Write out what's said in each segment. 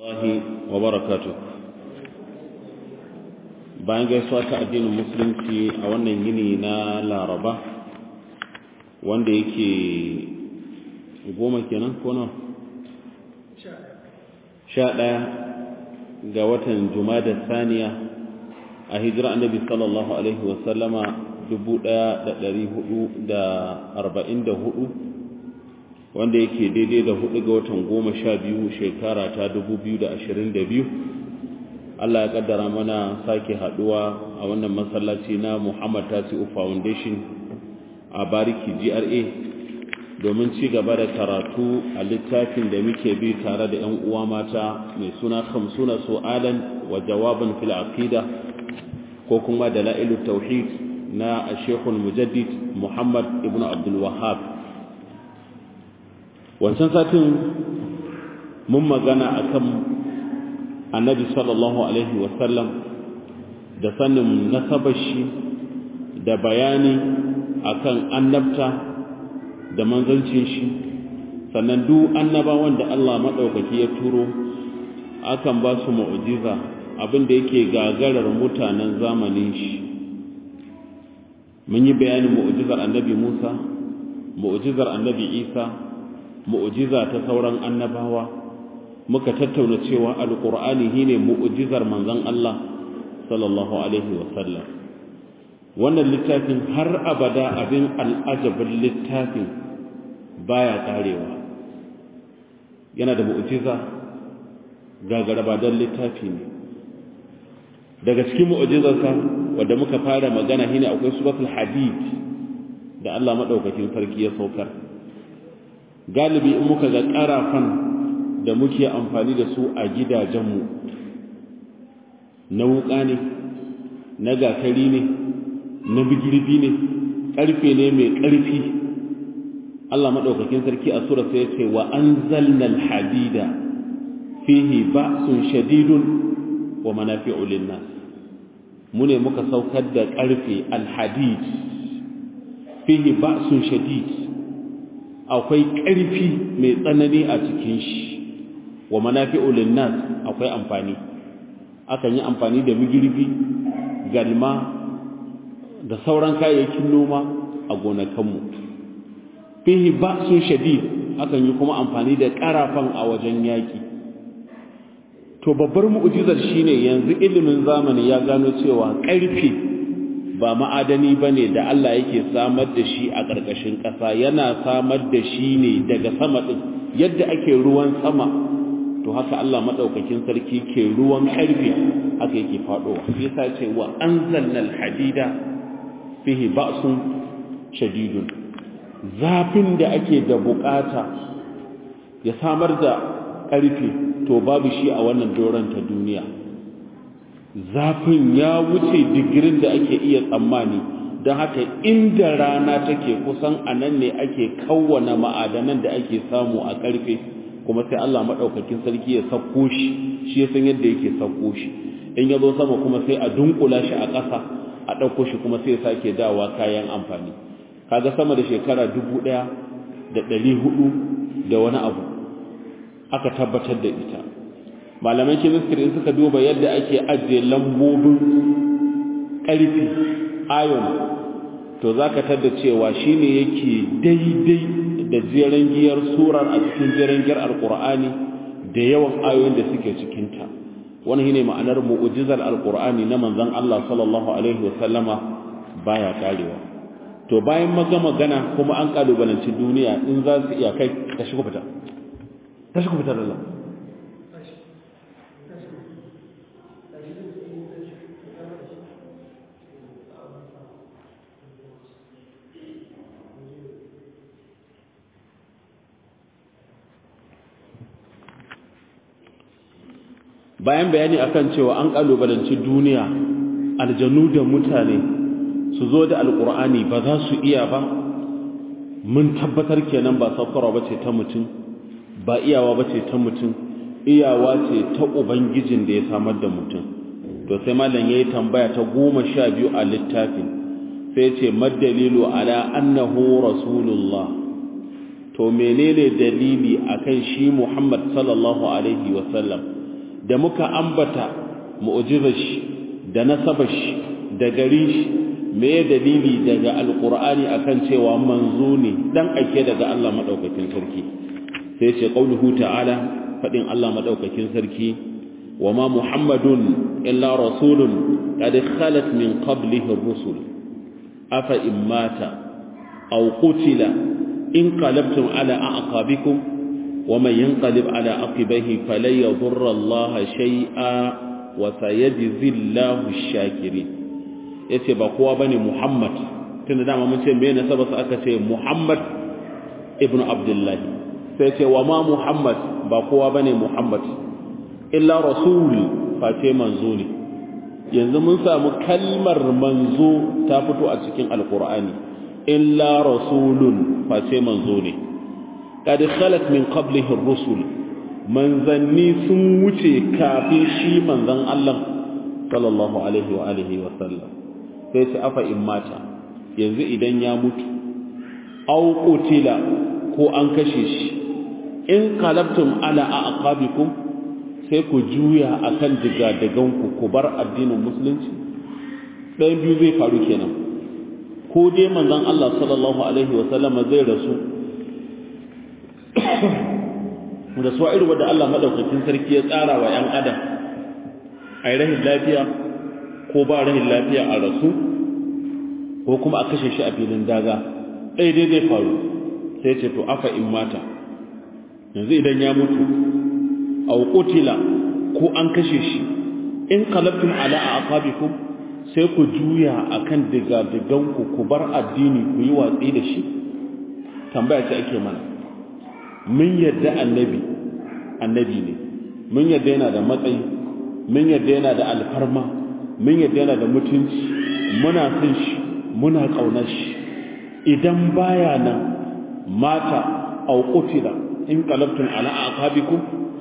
Allahi wa barakatu bayan gaisuwa ta addinin musulunci a wannan yini na laraba wanda yake goma kenan ko nawa sha ɗaya ga watan jumada saniya a hijira annabi sallallahu alaihi wasallama dubu ɗaya da ɗari hudu da arba'in da hudu wanda yake daidai da hudu ga watan goma sha biyu shekara ta dubu biyu da ashirin da biyu Allah ya kaddara mana sake haduwa a wannan masallaci na Muhammad Tasi'u Foundation a Bariki GRA domin ci gaba da karatu a littafin da muke bi tare da 'yan uwa mata mai suna Khamsuna Su'alan wa Jawaban fil Aqida ko kuma Dalailut Tauhid na Sheikh Mujaddid Muhammad Ibn Abdul Wahhab wancan satin mun magana akan annabi sallallahu alaihi wasallam da sanin nasabar shi da bayani akan annabta da manzancin shi sannan duk annabawan da Allah maɗaukaki ya turo akan ba su mu'jiza abin da yake gagarar mutanen zamanin shi mun yi bayanin mu'jizar annabi Musa mu'jizar annabi Isa mu'jiza ta sauran annabawa muka tattauna cewa alqur'ani shine mu'jizar manzon Allah sallallahu alaihi wasallam wannan littafin har abada abin al'ajabin littafin baya karewa yana da mu'jiza gagarabadan littafi ne daga cikin mu'jizarsa wanda muka fara magana shine akwai suratul hadid da Allah madaukakin sarki ya saukar galibi in muka ga karafan da muke amfani da su a gidajenmu na wuka ne na gatari ne na bigirbi ne ƙarfe ne mai ƙarfi Allah maɗaukakin sarki a sura sai ya ce wa anzalna alhadida fihi ba'sun shadidun wa manafi'u linnas mu ne muka saukar da ƙarfe alhadid fihi ba'sun shadid akwai ƙarfi mai tsanani a cikin shi wa manafi'u linnas akwai amfani akan yi amfani da migirbi galma da sauran kayayyakin noma a gonakanmu fihi ba'sun shadid akan yi kuma amfani da karafan a wajen yaki to babbar mu'jizar shine yanzu ilimin zamani ya gano cewa ƙarfi ba ma'adani bane da Allah yake samar da shi a ƙarƙashin ƙasa yana samar da shi ne daga sama din yadda ake ruwan sama to haka Allah madaukakin sarki ke ruwan karfe haka yake fadowa shi yasa ce wa anzalna alhadida fihi ba'sun shadidun zafin da ake da bukata ya samar da karfe to babu shi a wannan doron ta duniya zafin ya wuce digirin da ake iya tsammani don haka inda rana take kusan anan ne ake kawwana ma'adanan da ake samu a karfe kuma sai Allah maɗaukakin sarki ya sauko shi shi ya san yadda yake sauko shi in ya zo sama kuma sai a dunkula shi a ƙasa a ɗauko shi kuma sai ya sake dawa kayan amfani kaga sama da shekara dubu ɗaya da ɗari hudu da wani abu aka tabbatar da ita malaman chemistry suka duba yadda ake ajiye lambobin ƙarfi iron to za ka tada cewa shine yake daidai da jeren giyar surar a cikin jeren giyar alkur'ani da yawan ayoyin da suke cikinta wani shine ma'anar mu'ujizar alkur'ani na manzon Allah sallallahu alaihi wasallama baya karewa to bayan maga magana kuma an kalubalanci duniya in za su iya kai ta shigo fita ta shigo fita da Allah bayan bayani akan cewa an kalubalanci duniya aljanu da mutane su zo da alkur'ani ba za su iya ba mun tabbatar kenan ba saukarwa bace ta mutum ba iyawa bace ta mutum iyawa ce ta ubangijin da ya samar da mutum to sai malam yayi tambaya ta goma sha biyu a littafin sai ce madalilu ala annahu rasulullah to menene dalili akan shi Muhammad sallallahu alaihi wasallam da muka ambata mu'jizar shi da nasabar shi da garin shi me dalili daga alqur'ani akan cewa manzo ne dan ake daga Allah madaukakin sarki sai ce qauluhu ta'ala fadin Allah madaukakin sarki wama muhammadun illa rasulun qad khalat min qablihi ar-rusul afa immata aw qutila in qalabtum ala a'qabikum ومن ينقلب على عقبيه فلن يضر الله شيئا وسيجزي الله الشاكرين yace ba kowa bane Muhammad tunda dama mun ce me ne sabasa aka ce Muhammad ibn Abdullah sai ce wa ma Muhammad ba kowa bane Muhammad illa rasul fa ce manzo ne yanzu mun samu kalmar manzo ta fito a cikin alqur'ani illa rasulun fa ce manzo ne qad khalat min qablihi ar-rusul manzanni sun wuce kafin shi manzon Allah sallallahu alaihi wa alihi wa sallam sai ce afa in mata yanzu idan ya mutu aw qutila ko an kashe shi in qalabtum ala aqabikum sai ku juya akan digadagan ku ku bar addinin musulunci ɗayan biyu zai faru kenan ko dai manzon Allah sallallahu alaihi wa sallam zai rasu da su irin wadda Allah madaukakin sarki ya tsara wa ‘yan adam a yi rahin lafiya ko ba rahin lafiya a rasu ko kuma a kashe shi a filin daga ɗaya dai zai faru sai ce to afa in mata yanzu idan ya mutu a kutila ko an kashe shi in kalabtum ala a aqabikum sai ku juya akan diga-diganku ku bar addini ku yi watsi da shi tambaya ce ake mana mun yadda annabi annabi ne mun yadda yana da matsayi mun yadda yana da alfarma mun yadda yana da mutunci muna son shi muna ƙaunar shi idan baya nan mata au qutila in qalabtum ala aqabikum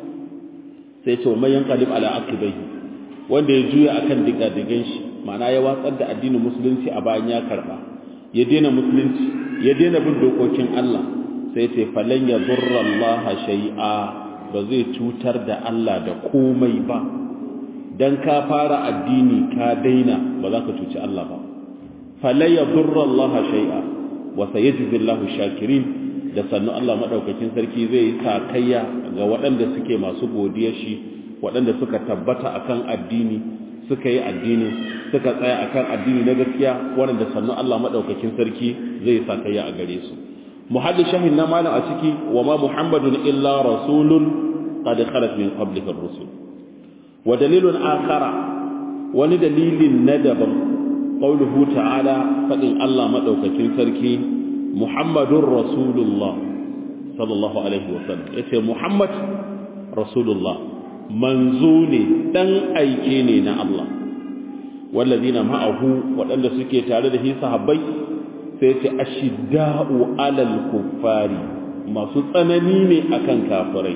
sai ce mai yanqalib ala aqibihi wanda ya juya akan diga-digan shi ma'ana ya watsar da addinin musulunci a bayan ya karba ya daina musulunci ya daina bin dokokin Allah sai ce falan ya durra Allah shay'a ba zai cutar da Allah da komai ba dan ka fara addini ka daina ba za ka cuci Allah ba falan ya durra Allah shay'a wa sayajzi Allahu shakirin da sannu Allah madaukakin sarki zai yi sakayya ga waɗanda suke masu godiyar shi waɗanda suka tabbata akan addini suka yi addini suka tsaya akan addini na gaskiya waɗanda sannu Allah madaukakin sarki zai yi sakayya a gare su muhaddis shahin na malam a ciki wa ma muhammadun illa rasulun qad khalat min qablihi ar-rusul wa dalilun akhara wani dalilin na daban qauluhu ta'ala fadin Allah madaukakin sarki muhammadur rasulullah sallallahu alaihi wa sallam yace muhammad rasulullah manzo ne dan aike ne na Allah wallazina ma'ahu waɗanda suke tare da shi sahabbai sai ce ashidda'u alal kuffari masu tsanani ne akan kafirai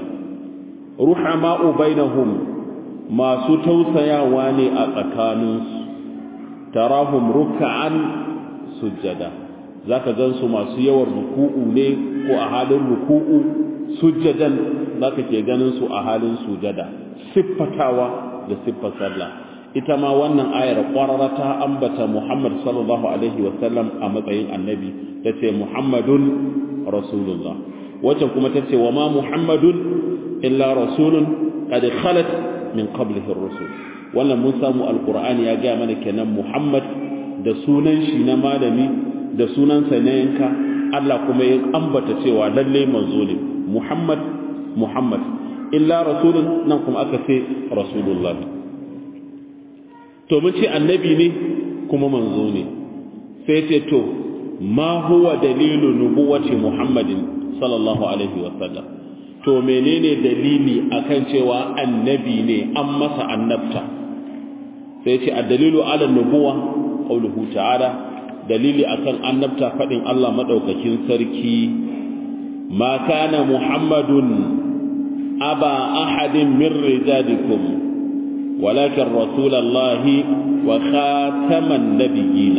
ruhama'u bainahum masu tausayawa ne a tsakaninsu tarahum ruk'an sujjada zaka gansu masu yawan ruku'u ne ko a halin ruku'u sujjadan zaka ke ganin su a halin sujada siffatawa da siffar sallah ita ma wannan ayar ƙwararra ta ambata Muhammad sallallahu alaihi wasallam a matsayin annabi ta ce Muhammadun Rasulullah wacce kuma ta ce wa ma Muhammadun illa rasulun qad khalat min qablihi ar-rusul wannan mun samu alqur'ani ya ga mana kenan Muhammad da sunan shi na malami da sunansa na yanka Allah kuma ya ambata cewa lalle manzo ne Muhammad Muhammad illa rasulun nan kuma aka ce Rasulullah to mun ce annabi ne kuma manzo ne sai ce to ma huwa dalilu nubuwati muhammadin sallallahu alaihi wasallam to menene dalili akan cewa annabi ne an masa annabta sai ce addalilu ala nubuwa qauluhu ta'ala dalili akan annabta fadin Allah madaukakin sarki ma kana muhammadun aba ahadin min rijalikum ولكن رسول الله وخاتم النبيين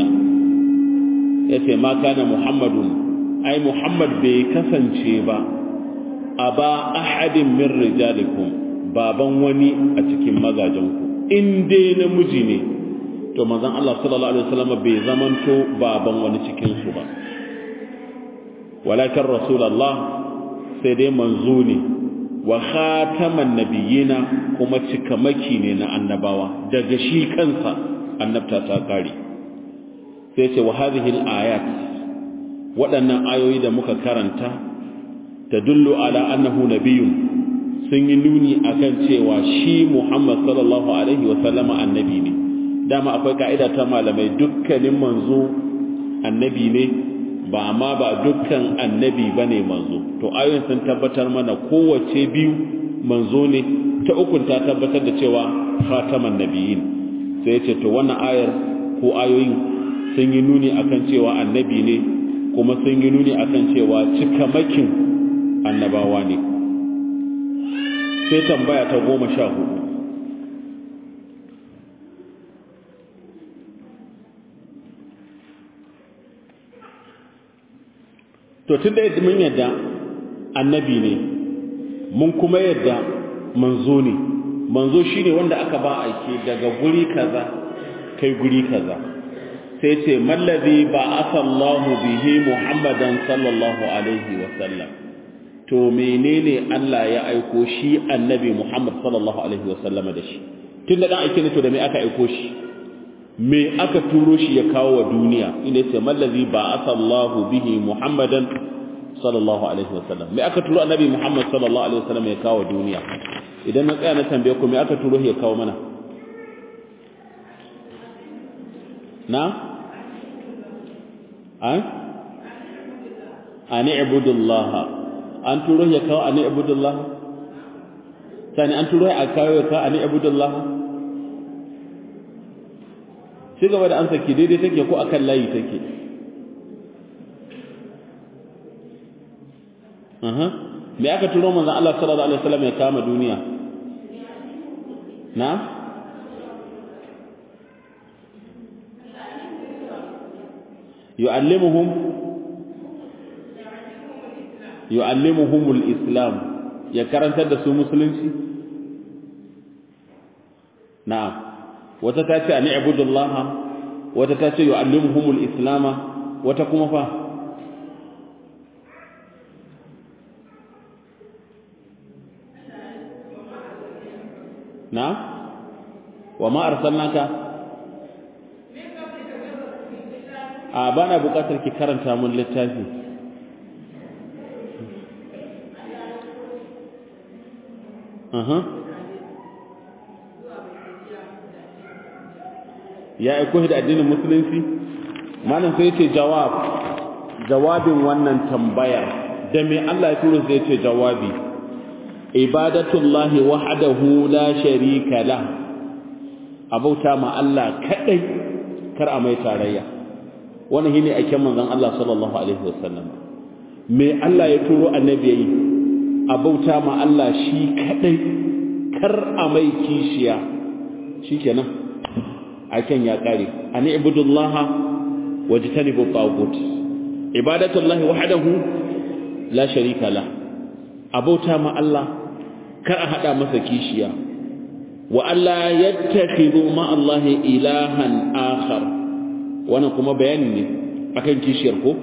yace ma kana muhammadun ai muhammad bai kasance ba aba ahadin min rijalikum baban wani a cikin mazajenku in dai namiji ne to manzon Allah sallallahu alaihi wasallam bai zamanto baban wani cikin su ba walakin rasulullah sai dai manzo ne wa khataman nabiyina kuma cikamaki ne na annabawa daga shi kansa annabta ta kare sai ce wa hadhihi al-ayat waɗannan ayoyi da muka karanta tadullu ala annahu nabiyyun sun yi nuni akan cewa shi Muhammad sallallahu alaihi wa sallama annabi ne dama akwai ka'ida ta malamai dukkanin manzo annabi ne ba ma ba dukkan annabi bane manzo to ayoyin sun tabbatar mana kowace biyu manzo ne ta ukun ta tabbatar da cewa khataman nabiyyin sai ya ce to wannan ayar ko ayoyin sun yi nuni akan cewa annabi ne kuma sun yi nuni akan cewa cikamakin annabawa ne sai tambaya ta goma sha hudu to tun da yadda mun yadda annabi ne mun kuma yadda manzo ne manzo shine wanda aka ba aike daga guri kaza kai guri kaza sai ce mallazi ba asallahu bihi muhammadan sallallahu alaihi wa sallam to menene Allah ya aiko shi annabi muhammad sallallahu alaihi wa sallama da shi tun da dan aike ne to da me aka aiko shi me aka turo shi ya kawo wa duniya inda yace mallazi ba asallahu bihi muhammadan sallallahu alaihi wasallam me aka turo annabi muhammad sallallahu alaihi wasallam ya kawo duniya idan na tsaya na tambaye ku me aka turo shi ya kawo mana na an ani ibudullah an turo shi ya kawo ani ibudullah sani an turo shi a kawo ya kawo ani ibudullah ci gaba da an saki daidai take ko akan layi take aha me aka turo manzon Allah sallallahu alaihi wasallam ya kama duniya na yu'allimuhum yu'allimuhumul islam ya karantar da su musulunci na'am wata ta ce ani ibudullah wata ta ce yu'allimuhumul islama wata kuma fa na wa ma arsalnaka a bana bukatar ki karanta mun littafi aha ya aiko da addinin musulunci malam sai yace jawab jawabin wannan tambaya da me Allah ya tura sai yace jawabi ibadatullahi wahdahu la sharika la abauta ma Allah kadai kar a mai tarayya wannan shine ake manzon Allah sallallahu alaihi wasallam me Allah ya turo annabi yayi abauta ma Allah shi kadai kar a mai kishiya shikenan aken ya kare ani ibudullaha wajtanibu tagut ibadatullahi wahdahu la sharika la abauta ma Allah kar a hada masa kishiya wa alla yattakhidhu ma Allah ilahan akhar wannan kuma bayani ne akan kishiyar ko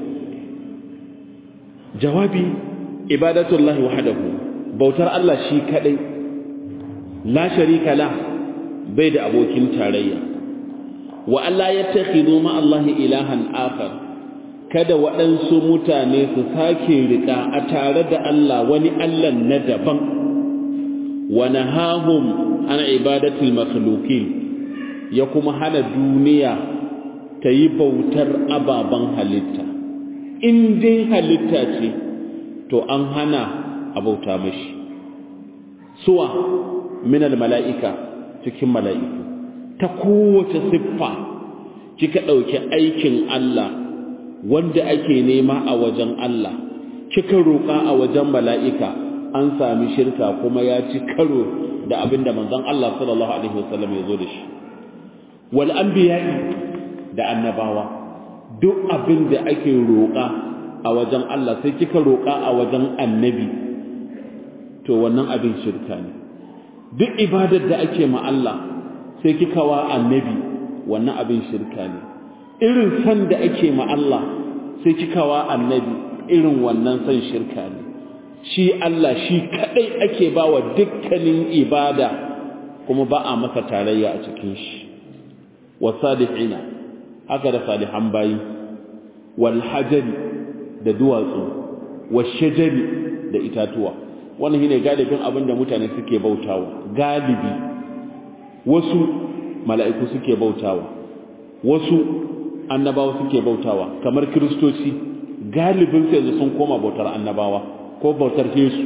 jawabi ibadatullahi wahdahu bautar Allah shi kadai la sharika la bai da abokin tarayya wa Allah yattakhidhu ma Allah ilahan akhar kada waɗansu mutane su sake riƙa a tare da Allah wani Allah na daban wa nahahum an ibadatul makhluqin ya kuma hana duniya ta yi bautar ababen halitta in dai halitta ce to an hana a bauta mashi suwa minal mala'ika cikin mala'iku ta kowace siffa kika ɗauki aikin Allah wanda ake nema a wajen Allah kika roƙa a wajen mala'ika an sami shirka kuma ya ci karo da abin da manzon Allah sallallahu alaihi wasallam ya zo da shi wal anbiya'i da annabawa duk abin da ake roƙa a wajen Allah sai kika roƙa a wajen annabi to wannan abin shirka ne duk ibadar da ake ma Allah sai kika wa annabi wannan abin shirka ne irin san da ake ma Allah sai kika wa annabi irin wannan san shirka ne shi Allah shi kadai ake bawa dukkanin ibada kuma ba a masa tarayya a cikin shi wasalihina haka da salihan bayi wal hajari da duwatsu washajari da itatuwa wannan shine galibin abin da mutane suke bautawa galibi wasu mala'iku suke bautawa wasu annabawa suke bautawa kamar kristoci galibin su yanzu sun koma bautar annabawa ko bautar Yesu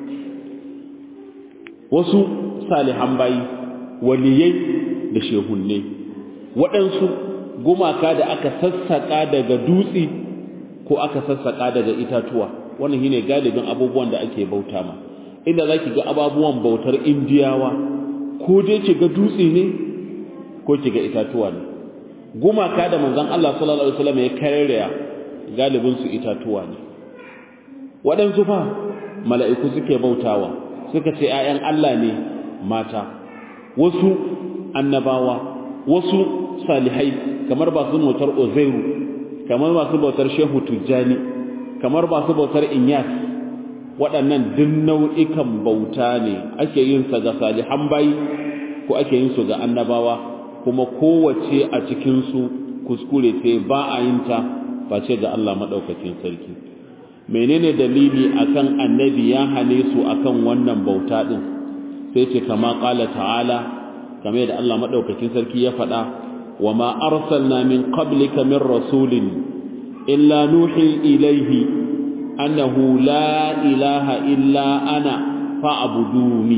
wasu salihan bayi waliyai da shehunne waɗansu gumaka da aka sassaƙa daga dutse ko aka sassaƙa daga itatuwa wannan shine galibin abubuwan da ake bauta ma inda zaki ga ababuwan bautar indiyawa ko dai ki ga dutse ne ko ki ga itatuwa ne gumaka da manzon Allah sallallahu alaihi wasallam ya karya galibin su itatuwa ne waɗansu fa mala'iku suke bautawa suka ce ‘ya'yan Allah ne mata wasu annabawa wasu salihai kamar ba su bautar ozairu kamar ba su bautar shehu tujjani kamar ba su bautar inyas waɗannan duk nau'ikan bauta ne ake yin sa ga salihan bayi ko ake yin su ga annabawa kuma kowace a cikinsu kuskure ce ba a yin ta face ga Allah maɗaukakin sarki menene dalili akan annabi ya hane su akan wannan bauta din sai ce kama qala ta'ala kamar da Allah madaukakin sarki ya faɗa wa ma arsalna min qablika min rasulin illa nuhi ilayhi annahu la ilaha illa ana fa'buduni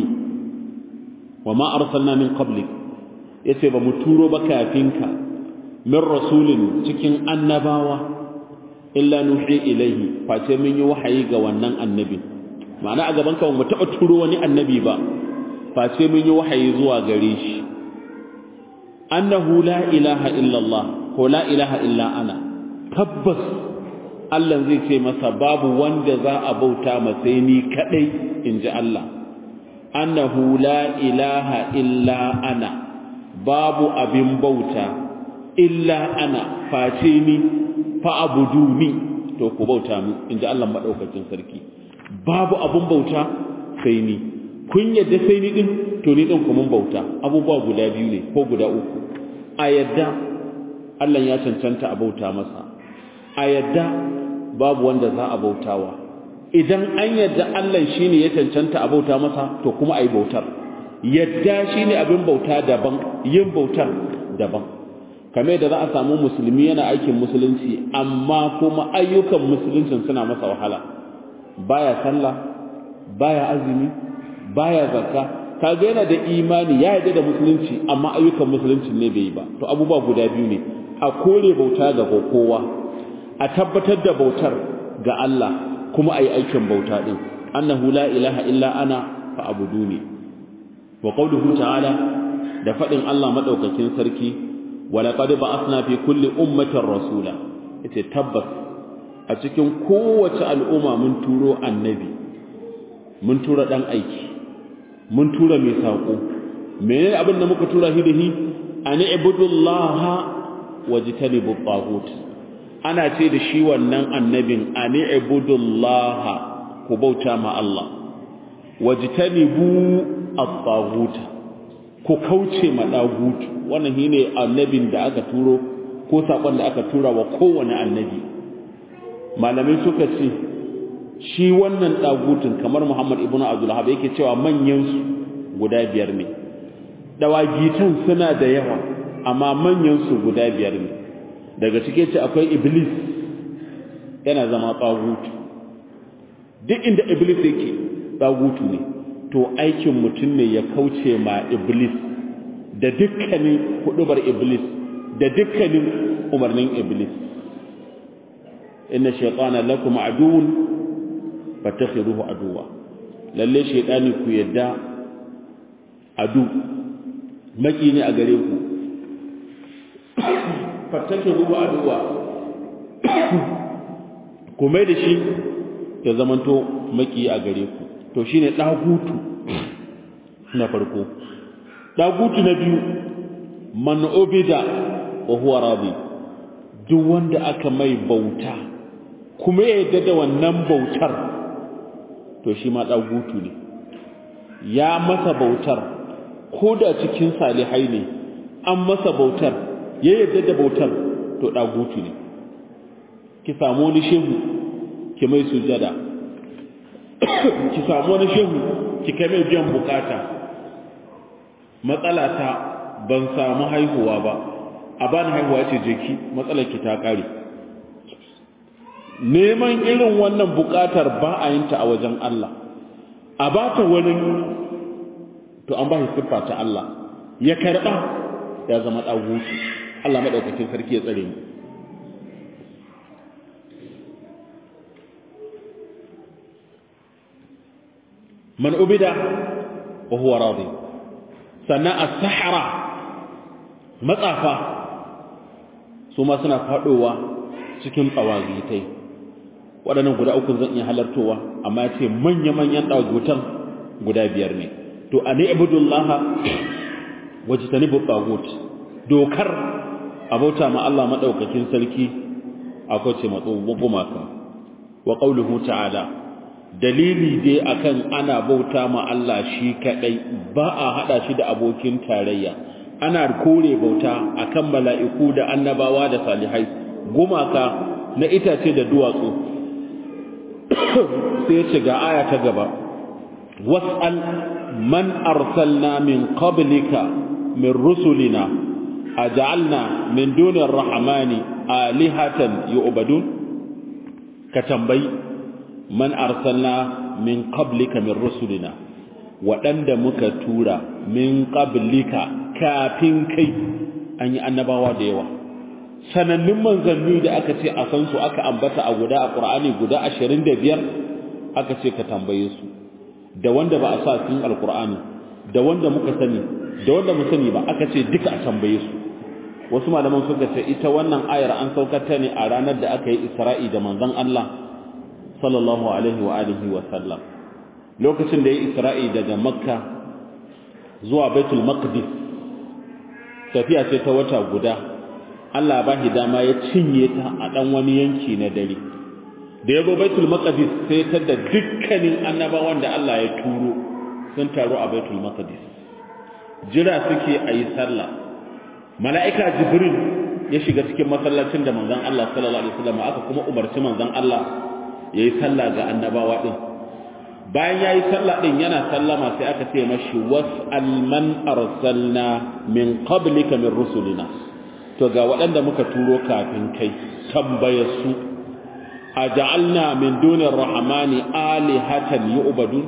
wa ma arsalna min qablik yace ba mu turo ba kafinka min rasulin cikin annabawa illa nuhi ilaihi face mun yi wahayi ga wannan annabi ma'ana a gaban ka mu taba turo wani annabi ba face mun yi wahayi zuwa gare shi annahu la ilaha illa Allah ko la ilaha illa ana tabbas Allah zai ce masa babu wanda za a bauta masa ni kadai inji Allah annahu la ilaha illa ana babu abin bauta illa ana face ni fa'abuduni to ku bauta mu inda Allah madaukakin sarki babu abun bauta sai ni kun yadda sai ni din to ni din kuma bauta abubuwa guda biyu ne ko guda uku a yadda Allah ya cancanta a bauta masa a yadda babu wanda za a bautawa idan an yadda Allah shine ya cancanta a bauta masa to kuma ayi bautar yadda shine abin bauta daban yin bautar daban kamar da za a samu musulmi yana aikin musulunci amma kuma ayyukan musuluncin suna masa wahala baya sallah baya azumi baya zakka kaga yana da imani ya yarda da musulunci amma ayyukan musulunci ne bai yi ba to abubuwa guda biyu ne a kore bauta ga kowa a tabbatar da bautar ga Allah kuma ayi aikin bauta din annahu la ilaha illa ana fa abuduni wa qawluhu ta'ala da fadin Allah madaukakin sarki ولقد بعثنا في كل أمة رسولا yace tabbas a cikin kowace al'umma mun turo annabi mun tura dan aiki mun tura mai sako menene abin da muka tura shi da shi an ibudullaha wajtanibu taghut ana ce da shi wannan annabin an ibudullaha ku bauta ma Allah wajtanibu at-taghut ku kauce ma dagutu wannan shine annabin da aka turo ko sakon da aka tura wa kowane annabi malamai suka ce shi wannan dagutun kamar Muhammad ibnu Abdul Wahhab yake cewa manyan su guda biyar ne dawagitan suna da yawa amma manyan su guda biyar ne daga cike ce akwai iblis yana zama tsagutu duk inda iblis yake tsagutu ne to aikin mutum ne ya kauce ma iblis da dukkanin hudubar iblis da dukkanin umarnin iblis inna shaytana lakum aduwwun fattakhiruhu aduwa lalle shaytani ku yadda adu maki ne a gare ku fattakhiruhu aduwa ku mai da shi ya zamanto maki a gare ku to shine dagutu na farko dagutu na biyu man ubida wa huwa radi duk wanda aka mai bauta kuma ya yarda da wannan bautar to shi ma dagutu ne ya masa bautar ko da cikin salihai ne an masa bautar ya yarda da bautar to dagutu ne ki samu wani shehu ki mai sujada ki samu wani shehu ki kai mai biyan bukata matsala ta ban samu haihuwa ba a bani haihuwa ce je ki matsalar ki ta kare neman irin wannan bukatar ba a yin ta a wajen Allah a ba ta wani to an ba shi siffa ta Allah ya karba ya zama dagutu Allah madaukakin sarki ya tsare mu man ubida wa huwa radi sannan as-sahara matsafa su ma suna fadowa cikin tsawazitai waɗannan guda uku zan iya halartowa amma ya ce manya-manyan ɗagutan guda biyar ne to a ni'budullaha wajtanibu tagut dokar abauta ma Allah madaukakin sarki akwai ce matso gumaka wa qauluhu ta'ala dalili dai akan ana bauta ma Allah shi kadai ba a hada shi da abokin tarayya ana kore bauta akan mala'iku da annabawa da salihai gumaka na itace da duwatsu sai ce ga aya ta gaba was'al man arsalna min qablika min rusulina aj'alna min dunir rahmani alihatan yu'badun ka tambayi man arsalna min qablika min rusulina waɗanda muka tura min qablika kafin kai an yi annabawa da yawa sanannun manzanni da aka ce a san su aka ambata a guda a Qur'ani guda 25 aka ce ka tambaye su da wanda ba a sa cikin alqur'ani da wanda muka sani da wanda mu sani ba aka ce duka a tambaye su wasu malaman suka ce ita wannan ayar an saukar ta ne a ranar da aka yi Isra'i da manzon Allah sallallahu alaihi wa alihi wa sallam lokacin da ya Isra'i daga Makka zuwa Baitul Maqdis tafiya ce ta wata guda Allah ba shi dama ya cinye ta a dan wani yanki na dare da ya zo Baitul Maqdis sai ta da dukkanin annabawan da Allah ya turo sun taru a Baitul Maqdis jira suke a yi sallah mala'ika Jibril ya shiga cikin masallacin da manzon Allah sallallahu alaihi wasallam aka kuma umarci manzon Allah yayi sallah ga annabawa din bayan yayi sallah din yana sallama sai aka ce mashi was'al man arsalna min qablika min rusulina to ga waɗanda muka turo kafin kai tambaye su aja'alna min dunir rahmani alihatan yu'badun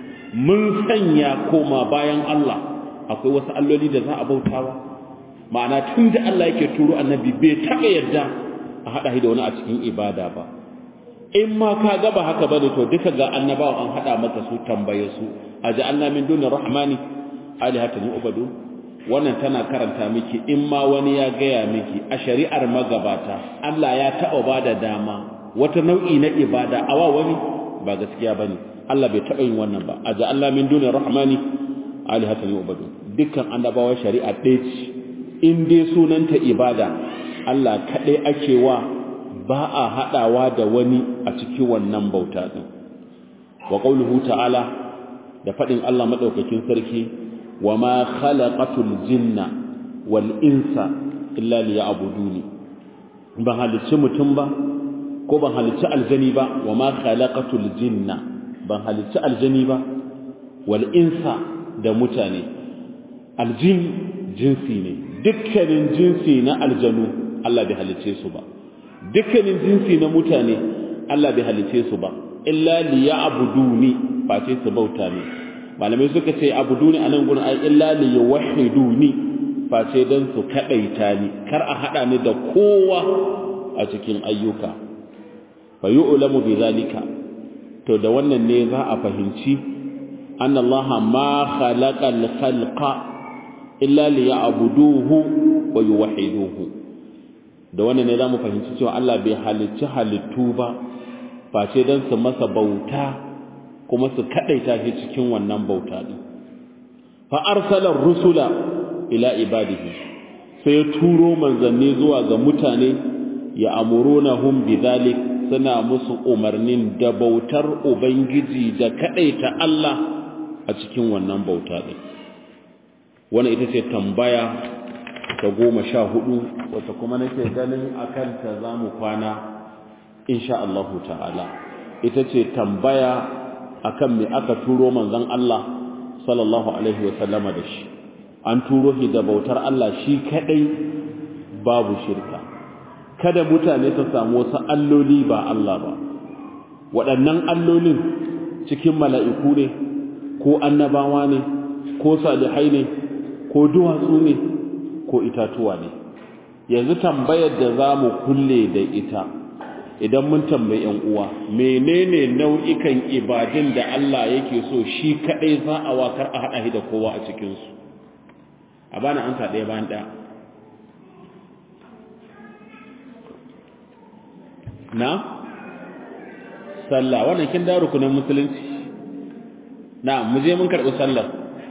mun sanya koma bayan Allah akwai wasu alloli da za a bautawa ma'ana tun da Allah yake turo annabi bai taɓa yarda a haɗa shi da wani a cikin ibada ba in ma ka gaba haka bane to duka ga annabawa an hada maka su tambaye su aja'alna min dunir rahmani alihatan yu'badu wannan tana karanta miki in ma wani ya gaya miki a shari'ar magabata Allah ya taba bada dama wata nau'i na ibada awa wani ba gaskiya bane Allah bai taba yin wannan ba aja'alna min dunir rahmani alihatan yu'badu dukkan annabawa shari'a ɗaya ce in dai sunanta ibada Allah kaɗai ake wa ba a haɗawa da wani a cikin wannan bauta ɗin wa ƙauluhu ta'ala da faɗin Allah maɗaukakin sarki wa ma khalaqatul jinna wal insa illa liya'buduni ban halicci mutum ba ko ban halicci aljani ba wa ma khalaqatul jinna ban halicci aljani ba wal insa da mutane aljin jinsi ne dukkanin jinsi na aljanu Allah bai halicce su ba dukkanin jinsi na mutane Allah bai halice su ba illa liya'buduni face su bauta ne malamai suka ce abuduni anan gurin ai illa liyawhiduni face dan su kadaita ni kar a hada ni da kowa a cikin ayyuka fa yu'lamu bi zalika to da wannan ne za a fahimci annallaha ma khalaqal khalqa illa liya'buduhu wa yuwahhiduhu da wannan ne zamu fahimci cewa Allah bai halicci halittu ba face dan su masa bauta kuma su kadaita shi cikin wannan bauta din fa arsala rusula ila ibadihi sai ya turo manzanni zuwa ga mutane ya amurunahum bidhalik suna musu umarnin da bautar ubangiji da kadaita Allah a cikin wannan bauta din wannan ita ce tambaya ta goma sha hudu wata kuma nake ganin akan ta zamu kwana insha Allah ta'ala ita ce tambaya akan me aka turo manzon Allah sallallahu alaihi wa sallama da shi an turo shi da bautar Allah shi kadai babu shirka kada mutane su samu wasu alloli ba Allah ba waɗannan allolin cikin mala'iku ne ko annabawa ne ko salihai ne ko duwatsu ne ko itatuwa ne yanzu tambayar da za mu kulle da ita idan mun tambayi ‘yan uwa menene nau'ikan ibadin da Allah yake so shi kaɗai za a wakar a haɗa da kowa a cikinsu a bana an ɗaya bayan ɗaya na sallah wannan kin da rukunin musulunci na mu je mun karɓi sallar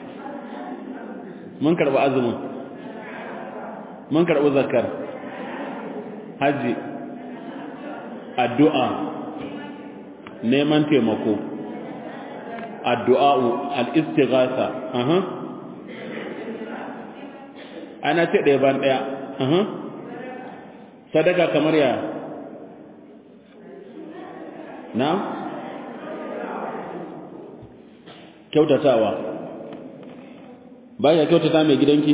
mun karɓi azumin mun karɓi zakar hajji addu'a neman taimako addu'a'u al'istighasa aha ana ce ɗaya ban ɗaya aha sadaka kamar ya na kyautatawa baya kyautata mai gidanki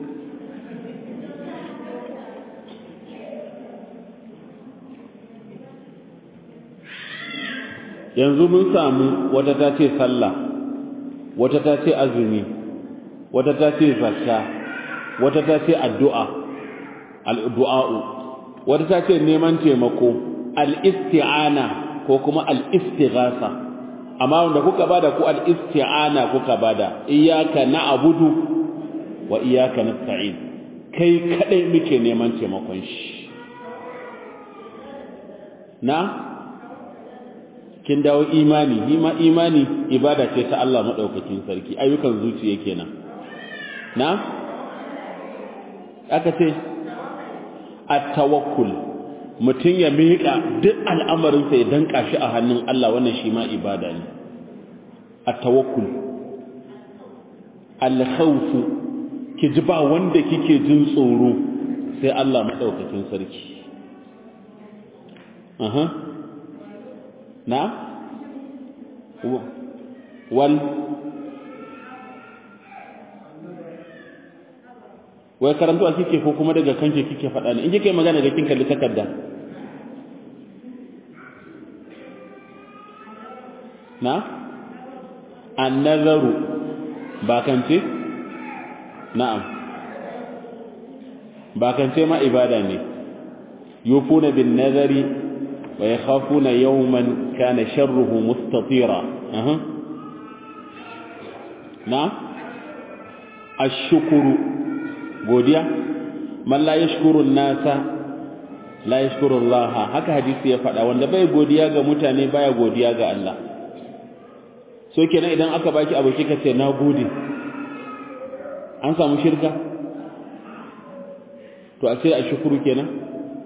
yanzu mun samu wata ta ce sallah wata ta ce azumi wata ta ce zakka wata ta ce addu'a al'du'a'u wata ta ce neman taimako al'isti'ana ko kuma al'istighasa amma wanda kuka bada ku al'isti'ana kuka bada iyaka na abudu wa iyaka na sa'in kai kadai muke neman taimakon shi na kin dawo imani hima imani ibada ce ta Allah madaukakin sarki ayyukan zuciya kenan na aka ce at-tawakkul mutun ya miƙa duk al'amarin sa ya danka shi a hannun Allah wannan shi ma ibada ne at-tawakkul al-khawf ki ji ba wanda kike jin tsoro sai Allah madaukakin sarki aha na wal wai karanto a kike ko kuma daga kanke kike faɗa ne in kike magana da kin kalli takarda na annazaru ba kance na'am ba kance ma ibada ne yufuna bin nazari ويخافون يوما كان شره مستطيرا أه. نعم الشكر godiya man la yashkuru nasa la yashkuru Allah haka hadisi ya faɗa wanda bai godiya ga mutane baya godiya ga Allah so kenan idan aka baki abu kika ce na gode an samu shirka to a sai a shukuru kenan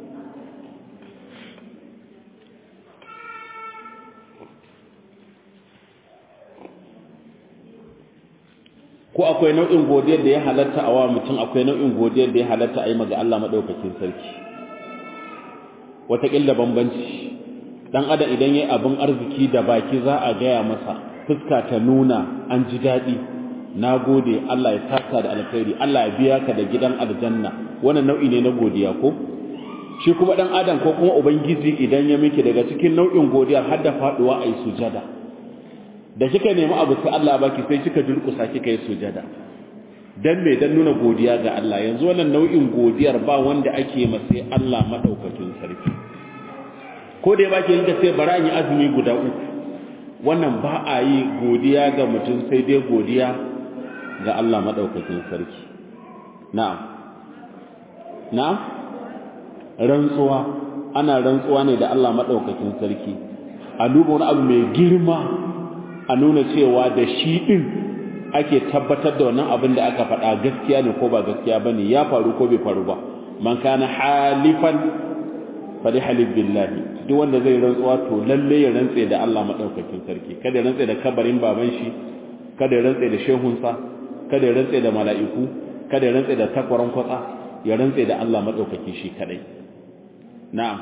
ko akwai nau'in godiyar da ya halatta a wa mutum akwai nau'in godiyar da ya halatta a yi maga Allah maɗaukakin sarki wataƙila bambanci ɗan adam idan ya yi abin arziki da baki za a gaya masa fuska ta nuna an ji daɗi na gode Allah ya saka da alkhairi Allah ya biya ka da gidan aljanna wannan nau'i ne na godiya ko shi kuma ɗan adam ko kuma ubangiji idan ya miki daga cikin nau'in godiyar har da faɗuwa a yi sujada da kika nemi abu sai Allah baki sai kika durkusa kika yi sujada dan me dan nuna godiya ga Allah yanzu wannan nau'in godiyar ba wanda ake ma sai Allah madaukakin sarki ko da baki yanka sai bara yi azumi guda uku wannan ba a yi godiya ga mutum sai dai godiya ga Allah madaukakin sarki na'am na'am rantsuwa ana rantsuwa ne da Allah madaukakin sarki a duba wani abu mai girma a nuna cewa da shi ɗin ake tabbatar da wannan abin da aka faɗa gaskiya ne ko ba gaskiya bane ya faru ko bai faru ba man kana halifan fali halif billahi duk wanda zai rantsuwa to lalle ya rantse da Allah madaukakin sarki kada ya rantse da kabarin baban shi kada ya rantse da shehunsa kada ya rantse da mala'iku kada ya rantse da takwaran kwatsa ya rantse da Allah madaukaki shi kadai na'am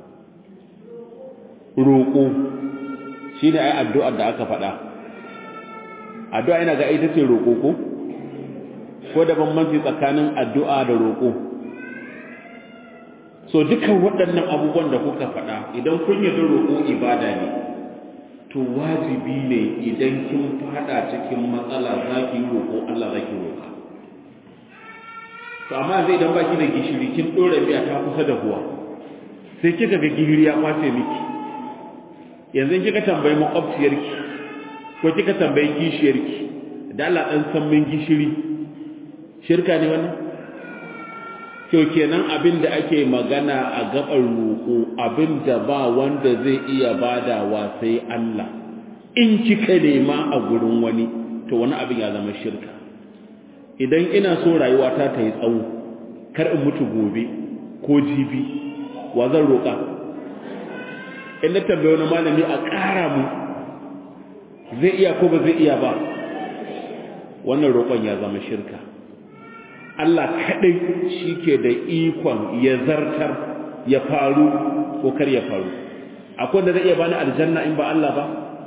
roƙo shine ai addu'ar da aka faɗa addu'a ina ga ita ce roƙo ko ko da bambanci tsakanin addu'a da roƙo so dukan waɗannan abubuwan da kuka faɗa idan kun yi roƙo ibada ne to wajibi ne idan kin faɗa cikin matsala za ki yi roƙo Allah za ki roƙa to amma zai idan baki da gishiri kin ɗora miya ta kusa da huwa sai kika ga gishiri ya kwace miki yanzu kika tambayi makwabciyarki ko kika tambayi kishiyarki da Allah dan san min gishiri shirka ne wannan to kenan abin da ake magana a gabar roƙo abin da ba wanda zai iya badawa sai Allah in kika nema a gurin wani to wani abin ya zama shirka idan ina so rayuwata ta yi tsawo kar in mutu gobe ko jibi wa zan roƙa in na tambaye wani malami a ƙara mu zai iya ko ba zai iya ba wannan roƙon ya zama shirka Allah kaɗai shi ke da ikon ya zartar ya faru ko kar ya faru akwai wanda zai iya bani aljanna in ba Allah ba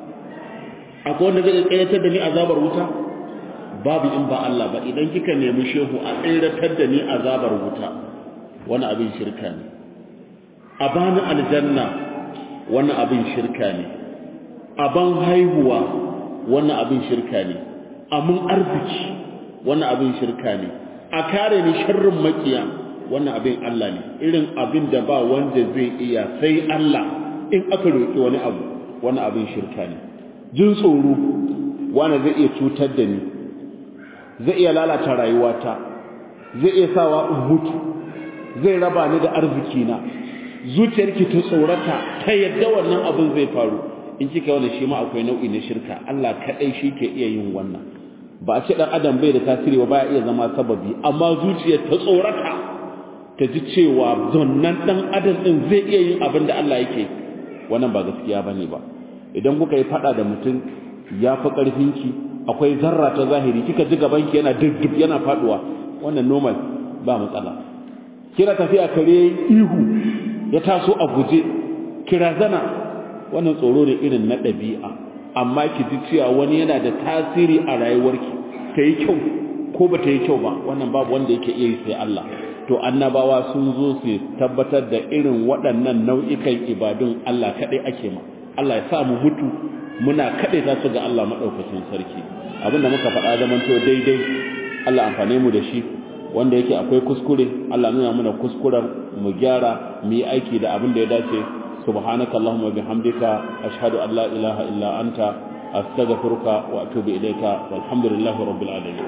akwai wanda zai tsayatar da ni azabar wuta babu in ba Allah ba idan kika nemi shehu a tsiratar da ni azabar wuta wani abin shirka ne a bani aljanna wani abin shirka ne aban haihuwa wannan abin shirka ne amin arziki wannan abin shirka ne a kare ni sharrin makiya wannan abin Allah ne irin abin da ba wanda zai iya sai Allah in aka roki wani abu wannan abin shirka ne jin tsoro wanda zai iya cutar da ni zai iya lalata rayuwata zai iya sawa in mutu zai raba ni da arziki na zuciyarki ta tsorata ta yadda wannan abin zai faru in kika wannan shi ma akwai nau'i na shirka Allah kadai shi ke iya yin wannan ba a ce dan adam bai da tasiri ba baya iya zama sababi amma zuciyar ta tsorata ta ji cewa zonnan dan adam din zai iya yin abin da Allah yake wannan ba gaskiya bane ba idan kuka yi fada da mutum ya fi karfinki akwai zarra ta zahiri kika ji gabanki yana duddub yana faduwa wannan normal ba matsala kira tafiya kare ihu ya taso a guje kira zana wannan tsoro ne irin na ɗabi'a amma ki ji cewa wani yana da tasiri a rayuwarki ta yi kyau ko ba ta yi kyau ba wannan babu wanda yake iya yi sai Allah to annabawa sun zo su tabbatar da irin waɗannan nau'ikan ibadun Allah kaɗai ake ma Allah ya sa mu mutu muna kaɗai za su ga Allah maɗaukacin sarki abinda muka faɗa zamanto daidai Allah amfane mu da shi wanda yake akwai kuskure Allah nuna mana kuskuren mu gyara mu yi aiki da abin da ya dace subhanaka allahumma bihamdika ashhadu an la ilaha illa anta astaghfiruka wa atubu ilayka walhamdulillahi rabbil alamin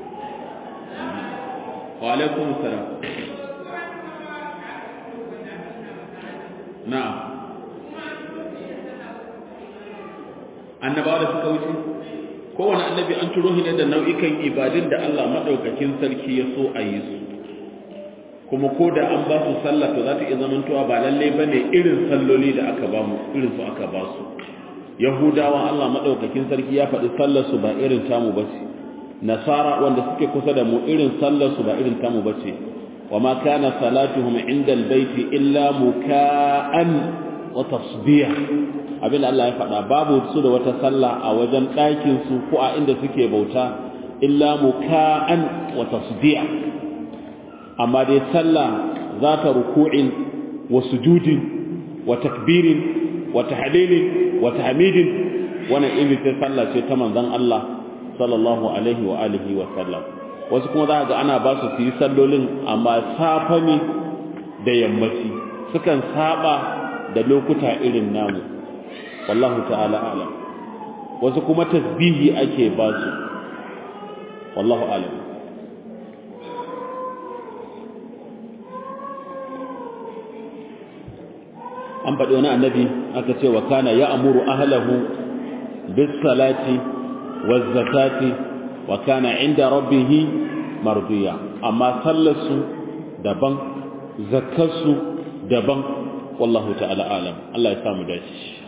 wa alaikum assalam na'am annabawa da suka wuce kowane annabi an turo shi ne da nau'ikan ibadun da Allah madaukakin sarki ya so a yi su kuma ko da an ba su sallah to za ta iya zamantowa ba lalle bane irin salloli da aka ba mu irin su aka ba su yahudawa Allah madaukakin sarki ya faɗi sallar su ba irin tamu bace nasara wanda suke kusa da mu irin sallar su ba irin tamu bace wa ma kana salatuhum inda albayti illa muka'an wa tasbih abin da Allah ya faɗa babu su da wata sallah a wajen ɗakin su ko a inda suke bauta illa muka'an wa tasdiya amma dai sallah za ta ruku'in wa sujudin wa takbirin wa tahlilin wa tahmidin wannan irin ta sallah ce ta manzon Allah sallallahu alaihi wa alihi wa sallam wasu kuma za ga ana ba su yi sallolin amma safa ne da yammaci sukan saba da lokuta irin namu wallahu ta'ala alam wasu kuma tasbihi ake ba su wallahu alam an faɗi wani annabi aka ce wa kana ya amuru ahlahu bis salati waz zakati wa kana inda rabbih mardiya amma sallarsu daban zakkarsu daban wallahu ta'ala alam Allah ya samu dace